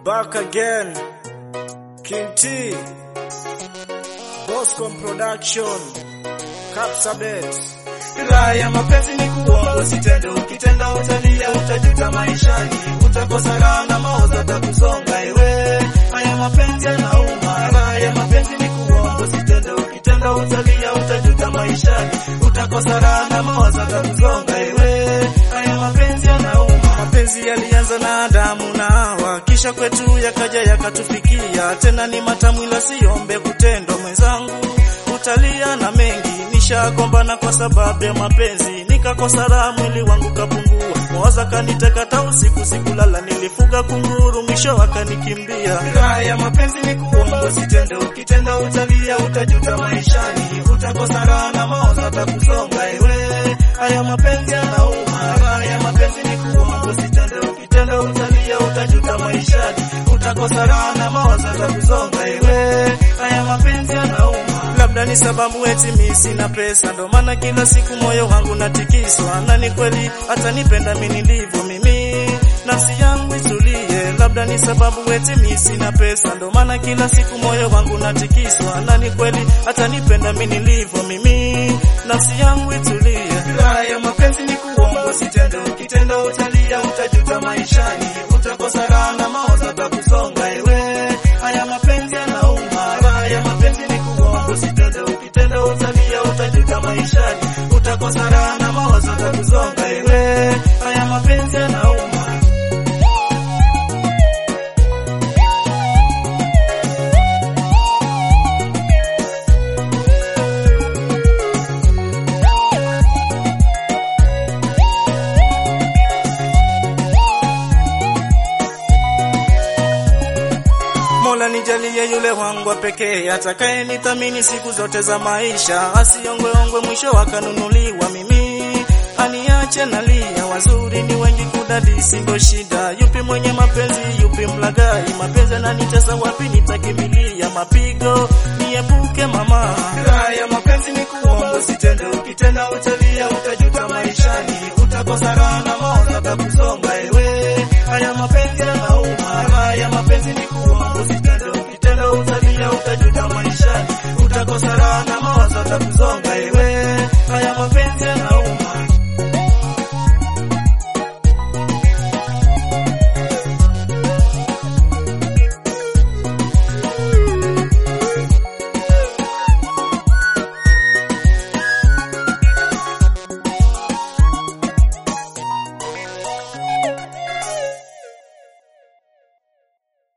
Back again. King T. Boscom Production. Capsabet. Raha ya mapenzi ni kuomba usitende, ukitenda utalia, utajuta maishani, utakosa raha na mawazo atakusonga ewe. Haya mapenzi yanauma, raha ya mapenzi ni kuomba usitende, ukitenda utalia, utajuta maishani, utakosa raha na mawazo atakusonga ewe. Haya mapenzi yanauma. Mapenzi yalianza na Adamu na Hawa, kisha kwetu yakaja yakatufikia. Tena ni matamu ila siombe kutendwa, mwenzangu utalia na mengi. Nishagombana kwa sababu ya mapenzi, nikakosa raha, mwili wangu kapungua, mawazo kanitekata usiku, sikulala, nilifuga kunguru, mwisho akanikimbia. Raha ya mapenzi ni kuomba usitende, ukitenda utalia, utajuta maishani, utakosa raha na mawazo atakusonga ewe. Haya mapenzi yanauma, raha ya mapenzi ni kuomba usitende, ukitenda utalia, utajuta maishani, utakosa raha na mawazo atakusonga ewe. Haya mapenzi yanauma. Labda ni sababu eti mimi sina pesa, ndo maana kila siku moyo wangu natikiswa, na ni kweli hata nipenda mimi nilivyo mimi, nafsi yangu itulie. Labda ni sababu eti mimi sina pesa, ndo maana kila siku moyo wangu natikiswa, na ni kweli hata nipenda mimi nilivyo mimi, nafsi yangu itulie. Raha ya mapenzi ni kuomba usitende, ukitenda utalia, utajuta maishani, utakosa raha na mawazo atakusonga ewe. Haya mapenzi yanauma, raha ya mapenzi ni kuomba usitende, ukitenda utalia, utajuta maishani, utakosa raha na mawazo atakusonga ewe. Haya mapenzi yanauma. Mola nijalie yule wangu wa pekee atakaye nithamini siku zote za maisha, asiongweongwe mwisho akanunuliwa mimi aniache nalia. Wazuri ni wengi kudadisi, ndo shida. Yupi mwenye mapenzi, yupi mlagai? Mapenzi yananitesa, wapi nitakimbilia? Mapigo niepuke mama. Raha ya mapenzi ni kuomba usitende, ukitenda utalia, utajuta maishani, utakosa raha na mawazo atakusonga ewe. Haya mapenzi yanauma.